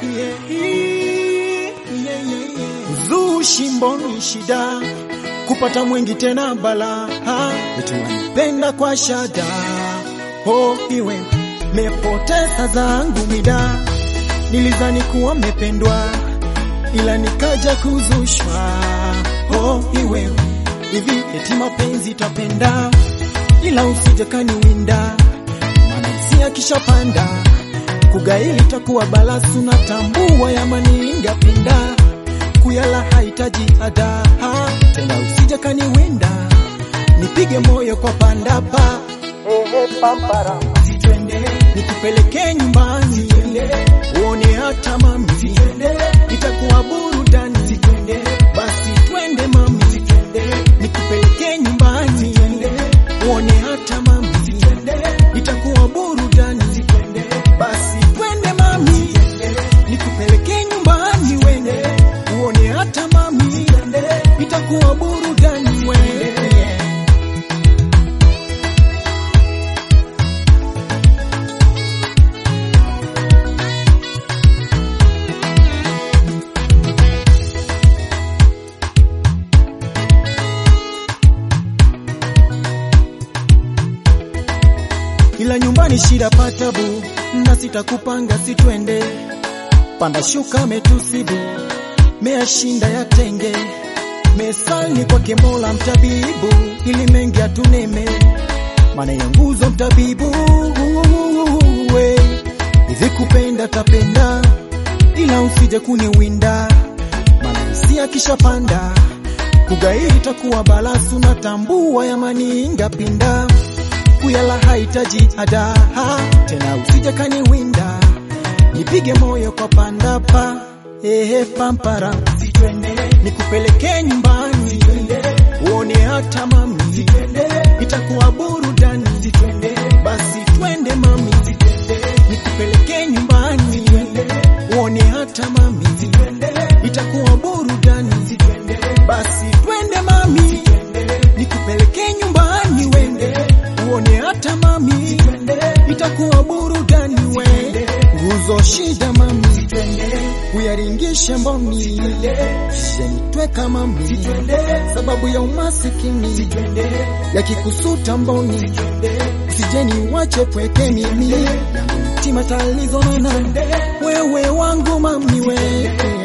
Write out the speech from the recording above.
yeah, yeah, yeah, yeah. Uzushi mboni shida kupata mwengi tena bala wetu wanipenda kwa shada oh, iwe mepoteza zangu mida nilizani kuwa mependwa ila nikaja kuzushwa oh, iwe hivi eti mapenzi tapenda ila usije kaniwinda maana hisia kishapanda kugaili takuwa balasu na tambua yamaninga pinda kuyala hahitaji ada tena usije kaniwinda nipige moyo kwa pandapa pampara sitwende nikupeleke nyumbani uone hata mami itakuwa burudani sitwende basi twende mami nikupeleke nyumbani uone hata mami itakuwa burudani basi twende mami nikupeleke nyumbani wende uone hata mami itakuwa burudani wende ila nyumbani shida patabu na sitakupanga sitwende panda shuka metusibu meashinda ya tenge mesali kwake mola mtabibu ili mengi atuneme maana ya nguzo mtabibu we hivi kupenda tapenda ila usije kuniwinda maana hisia kishapanda kugairi takuwa balasu na tambua yamaninga pinda kuyala hahitaji ada tena usije kaniwinda nipige moyo kwa pandapa ehe pampara sitwende nikupeleke nyumbani uone hata mami itakuwa burudani sitwende basi twende mami nikupeleke nyumbani uone hata mami itakuwa burudani basi twende mami nikupeleke nyumbani wende uone hata mami itakuwa burudani wende nguzo shida mami uyaringishe mboni jenitweka mami sababu ya umasikini yakikusuta mboni usijeni wache pweke mimi yangu mtima talizonana wewe wangu mami we